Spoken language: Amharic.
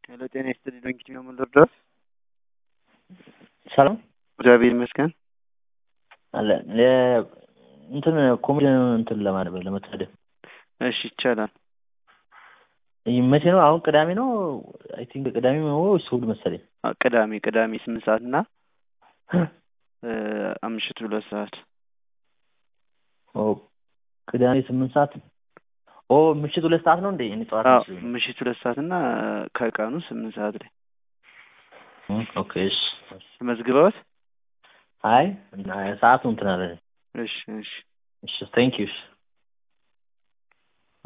ሄሎ ጤና ይስጥልኝ ዶንኪ ነው የምንደርደር ሰላም እግዚአብሔር ይመስገን አለ እንትን ኮሜዲ እንትን ለማድረግ ለመታደም እሺ ይቻላል መቼ ነው አሁን ቅዳሜ ነው አይ ቲንክ ቅዳሜ ነው ወይስ እሑድ መሰለኝ አ- ቅዳሜ ቅዳሜ ስምንት ሰዓት እና አምሽቱ ሁለት ሰዓት ኦ ቅዳሜ ስምንት ሰዓት ኦ ምሽት ሁለት ሰዓት ነው እንዴ እኔ ጠዋት አዎ መስሎኝ ነው። ምሽት ሁለት ሰዓት እና ከቀኑ ስምንት ሰዓት ላይ እም፣ ኦኬ እሺ ተመዝግበውት አይ እና ሰዓቱ እንትን አለ እሺ እሺ እሺ ቴንክ ዩ እሺ